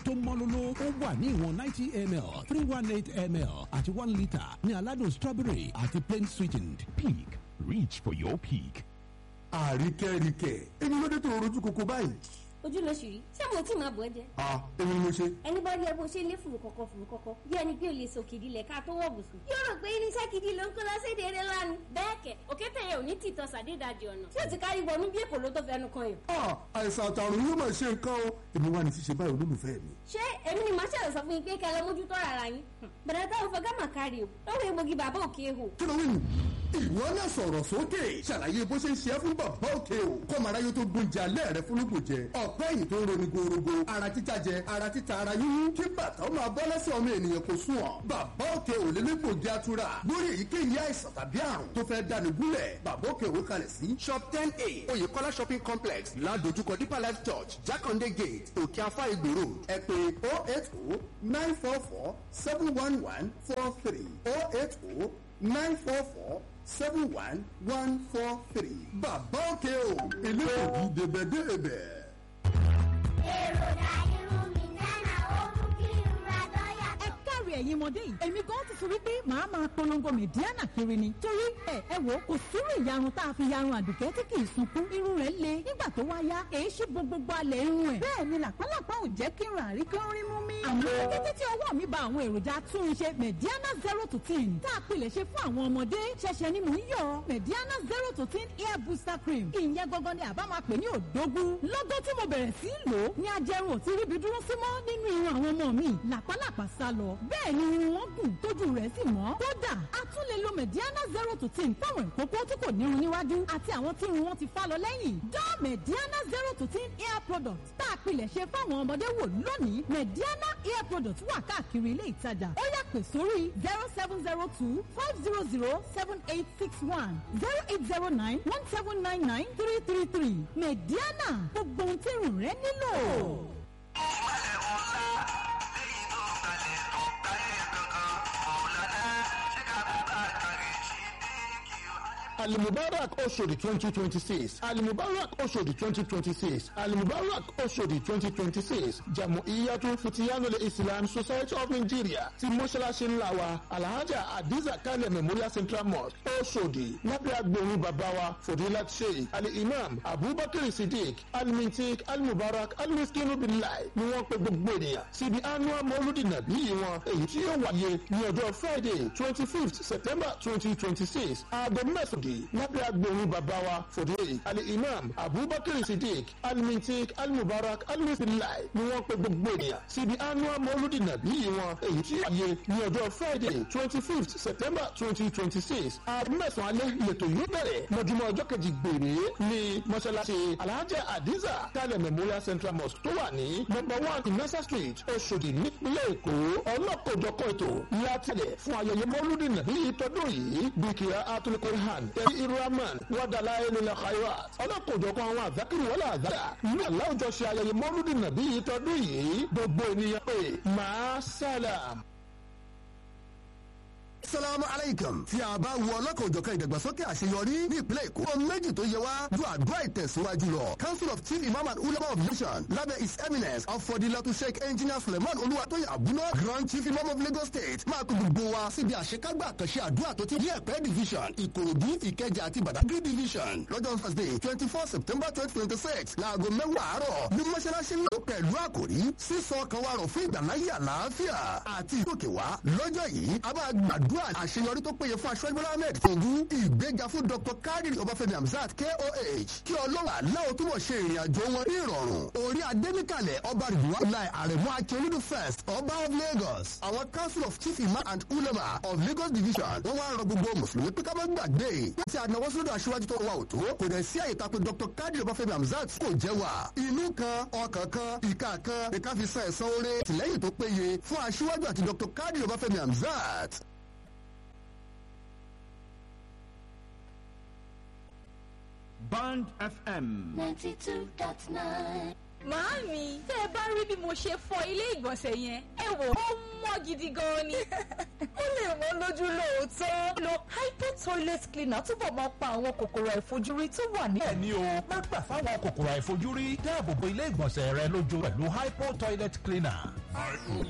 tó mọ́lóló ó wà ní ìwọ̀n ninety ml three one eight ml àti one litre ní aládùn strawberry àti plain sweetened. Peak. Reach for your peak. àríkẹ́ríkẹ́ èmi ló dé tó rojú koko báyìí. ojú ló ṣì rí ṣé mo tí máa bọ̀ ẹ́ jẹ́ a èmi ni mo ṣe. ẹni bá rí ẹ bó ṣe lé fùrù kọ̀kọ̀ fùrù kọ̀kọ̀ bí ẹni pé o lè sọ kìdí lẹ̀ ká tó wọ̀ bùsùn. yóò rò pé irinṣẹ́ gidi ló ń kó lọ́sẹ̀ déédéé lánàá. bẹ́ẹ̀ kẹ̀ òkété yẹn ò ní tìtọ́ sàdédàjì ọ̀nà tí ó ti kárí wọnú bí èkó ló tó fẹnu kan yàn. a àìsàn àtàrùn yóò máa ṣe nǹkan o èmi wà ní ṣíṣe báyìí olólùfẹ́ mi. ṣé èmi ni màá ṣàlẹ̀ sọ fún yín pé kẹ́ ẹ lọ mójútó ara yín. bẹ̀rẹ̀ táwọn fẹ́ gámà kárí o lọ́wọ́ egbògi bàbá òkè ehò. kí ló wí nù. ìwọ náà sọ̀rọ̀ sókè ṣàlàyé bó ṣe ń ṣe é fún bàbá òkè o kọ́mọ aráyé tó gbóúnjẹ alẹ́ rẹ fúnlùkù jẹ ọ̀pẹ́ yìí tó ń roni gorogo ara títa jẹ ara títa ara yíyún kí bàtà ó máa bọ́ lẹ́sẹ̀ ọmọ ènìyàn kò sùn ọ́ bàbá òkè ò lè légbògi atura lórí èyíkéyìí àìsàn tàbí àrùn tó fẹ́ dáni gúnlẹ̀ bàbá òkè òwe kalẹ̀ sí shop ten a oyèkọ́lá shopping complex ládojúkọ deeper life church jákàndé gate òkè afá ìgbò road ẹ pè oh eight oh nine four four seven one one four three oh eight oh nine four four seven one one four three bàbá òkè o eléyìí dèbẹ̀dèbẹ̀. èròjà irun mi náà ó mú kí irun ra dọ́yà ẹ káre ẹ̀yin ọmọdé yìí èmi gan ti fi wípé màá máa polongo mẹ̀díánà kiri ni torí ẹ ẹ wò ó kò sírú ìyarun tá a fi yarun àdùkẹ́ tí kì í sunkún irun rẹ̀ le nígbà tó wá yá èyí ṣe gbogbo alẹ̀ irun ẹ̀ bẹ́ẹ̀ ni làpálàpá ò jẹ́ kí irun àrí kí ó rí mú mi. àmọ́ kété tí ọwọ́ mi ba àwọn èròjà túnṣe mẹ̀díánà zero to ten tá a pilẹ̀ ṣe fún àwọn ọmọdé ṣẹ̀ṣẹ̀ ni mò ń yọ mẹ̀díánà zero to ten hair booster cream ìyẹn gangan ni àbá máa pè ní òdógún lọ́gọ́ tí mo bẹ̀rẹ̀ sí í lò ó ní ajẹrun ò ti ríbi dúró sí mọ́ nínú irun àwọn ọmọ mi làpálàpá sá lọ bẹ́ẹ̀ ni irun wọn gùn tójú rẹ̀ sì mọ́ kódà a tún lè lo mẹ̀díánà zero to ten fáwọn ìkókó tí kò nírun níwájú àti àwọn tí irun wọn ti fá lọ lẹ́yìn dán mẹ̀díánà zero to ten hair product tá a pilẹ̀ ṣe fáwọn ọmọdé wò lónìí mẹ̀díánà hair product wà káàkiri ilé ìtajà ó yá pè sórí zero seven zero two five zero zero seven eight six one zero eight zero nine one seven nine nine three three three mẹ̀díánà gbogbo ohun tí irun rẹ nílò. alimubarak oṣodi twenty twenty six alimubarak oṣodi twenty twenty six alimubarak oṣodi twenty twenty six jamu iyatu fitiyanule islam society of nigeria ti mọ́ṣáláṣí ńlá wa alhaja adiza kane memorial central mosque oṣodi lábẹ́ agbóhùn bàbá wa fodilat sheikh ali imam abubakar siddiq alimintik alimubarak alimiskinu bilai ni wọ́n pe gbogbo ènìyàn síbi annual mọ́lúdì nàbí yìí wọn èyí tí yóò wáyé ní ọjọ́ friday twenty fifth september twenty twenty six aago mẹ́sàn-án lábẹ́ agbóhùn bàbá wa fòdé ali imam abubakar siddiq alimintik alimubarak alimubilai ni wọ́n pe gbogbo ènìyàn síbi annual mọ́lúdì nàbí yìí wọn èyí tí wáyé ní ọjọ́ friday twenty fifth september twenty twenty six aago mẹ́sàn-án alẹ́ lẹ́tọ̀ yóò bẹ̀rẹ̀ lọ́júmọ́ ọjọ́ kejì gbèrè ní mọ́ṣáláṣí alhaja adiza kalẹ̀ memorial central mosque tó wà ní number one inasa street oṣòdì nípínlẹ̀ èkó ọlọ́kọ̀ọ́jọ́kọ̀ ètò látẹ̀lẹ̀ fún ayẹyẹ mọ́lúdì nàbí yìí tọdún yìí bíkìá atulikorihan tẹ̀lé irahman wàdàlá ẹnìlẹ̀ khayra ọlọ́kọ̀ọ́jọ́kọ̀ àwọn àzákìrì wọlé àzára ní aláwùjọ ṣe ayẹyẹ mọ́lúdì nàbí yìí tọdún yìí gbogbo ènìyàn pé máa sálàm. salamu aleykum tí a bá wo ọlọ́kan-ò-jọ̀kan ìdàgbàsókè àṣeyọrí ní ìpínlẹ̀ èkó ohun méjì tó yẹ wá ju àdúrà ìtẹ̀síwájú lọ council of chief imam and ulama of nation lábẹ́ his eminence ọ̀fọ̀dìlọ́tù sheikh engineer suleiman olúwatóyè abúná grand chief imam of lagos state máa kó gbogbo wa síbi àṣekágbà àkànṣe àdúrà tó ti ní ẹ̀pẹ́ division ìkòròdú ìkẹjà àti badagry division lọ́jọ́ thursday twenty four september twenty twenty six láago mẹ́wàá àárọ̀ ní mọ́ṣáláṣí ńlá pẹ̀lú àkòrí sísọ kan wa rọ̀ fún ìgbàláyé àlàáfíà àti ìdókèwá lọ́jọ́ yìí a máa gbàdúrà àdúrà àṣeyọrí tó péye fún aṣọ́jú bọ́lá ahmed tògú ìgbéga fún dr kadiri ọbáfẹ́mi hamzat koh kí ọlọ́run aláwọ̀ túbọ̀ ṣe ìrìn àjò wọn ní ìrọ̀rùn orí adẹ́nìkàlẹ̀ ọba rìdùwà láì àrẹ̀mú akíolúdù first ọba of lagos àwọn council of chief imam and ulama of lagos division wọ́n wá rọ gbogbo mùsùlùmí pé ká má gbàgbé láti ànáwó sódò aṣíwájú tó wà òtó kò dẹ̀ sí àyè tako dr kadiri ọbáfẹ́mi hamzat kò jẹ́ wà inú kan ọkàn kan ìka kan ìka fi san ẹ̀san oore tìlẹ́yìn tó péye fún aṣíwájú àti dr kadiri ọbáfẹ́mi hamzat Band FM. 92.9 Màámi, tẹ́ ẹ bá rí bí mo ṣe fọ ilé ìgbọ̀nsẹ̀ yẹn, ẹ wò ó mọ́ gidi gan ni. ó lè wọ́n lójú lóòótọ́. lo hypo toilet cleaner túbọ̀ máa pa àwọn kòkòrò àìfojúrí tó wà ní. bẹ́ẹ̀ ni o má gbà fáwọn kòkòrò àìfojúrí dáàbò bo ilé ìgbọ̀nsẹ̀ rẹ lójú pẹ̀lú hypo toilet cleaner.